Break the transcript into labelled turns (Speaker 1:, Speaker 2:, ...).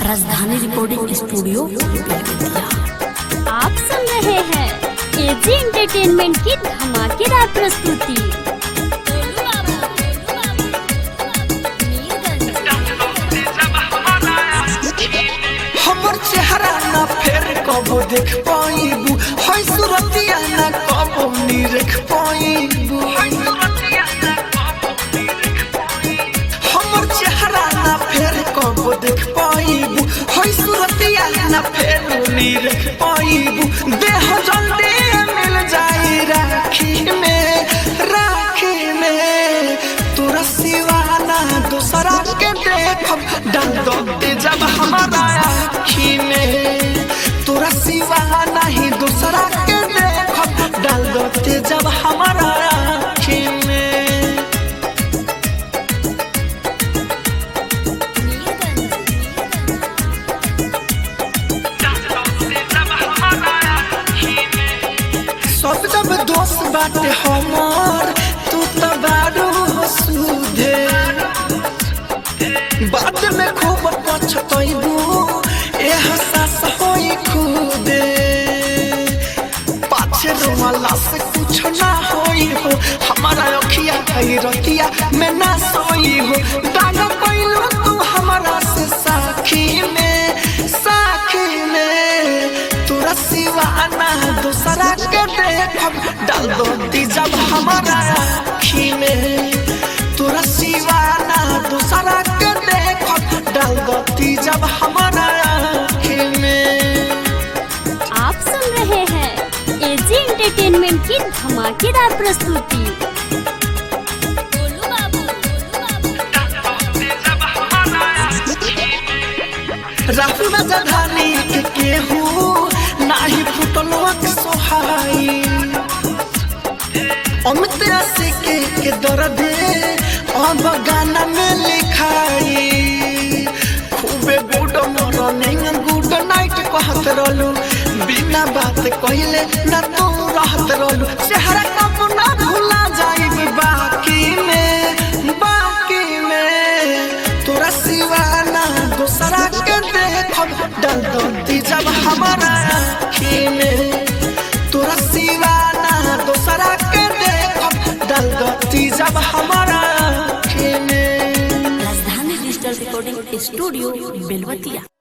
Speaker 1: राजधानी recording studio Belwatia
Speaker 2: आप सुन रहे हैं एजी एंटरटेनमेंट की धमाकेदार प्रस्तुति
Speaker 3: हमर चेहरा ना फेर कबो देख पाइबू है सुरतिया ना कबो नी रख पाइबू हमर चेहरा ना फेर कबो देख पाइबू है सुरतिया ना फेर नी रख पाइबू देह जल्दी मिल जाई राखी में राखी में तोरा सिवाना दूसरा के देखब डल दे जब हमारा आखी में तोरा सिवा नहीं दूसरा के देखब डल दे जब हमारा आखी में सब जब दोस्त बाटे हमर तू तो बारू हो सुधे बाद में खूब पछतैबू एहसास होई खुदे पाछे रोवाला से कुछ ना होई हो हमारा अखिया कई रतिया में ना सोई हो दाग पैलू तू हमारा से साखी में साखी में तोरा सिवाना दूसरा के देखब डाल दो दी जब हमारा आखी में तोरा सिवाना दूसरा के देखब डाल दो दी जब हमारा आखी में
Speaker 2: आप सुन रहे हैं एजी एंटरटेनमेंट की धमाकेदार प्रस्तुति
Speaker 3: राहुल राजधानी के केहू नाही फुटलवा के सोहाई अमित राशि के के दर्द अब गाना में लिखाई खूबे गुड मॉर्निंग गुड नाइट कहत रहलू बिना बात कहिले ना तू रहत रहलू चेहरा कब ना भूला जाई बाकी में बाकी में तोरा सिवाना दूसरा के देखब डल दो जब हमारा आँखी में तोरा सिवाना दूसरा के देखब डल दो जब हमारा आँखी में
Speaker 1: राजधानी डिजिटल रिकॉर्डिंग स्टूडियो बेलवतिया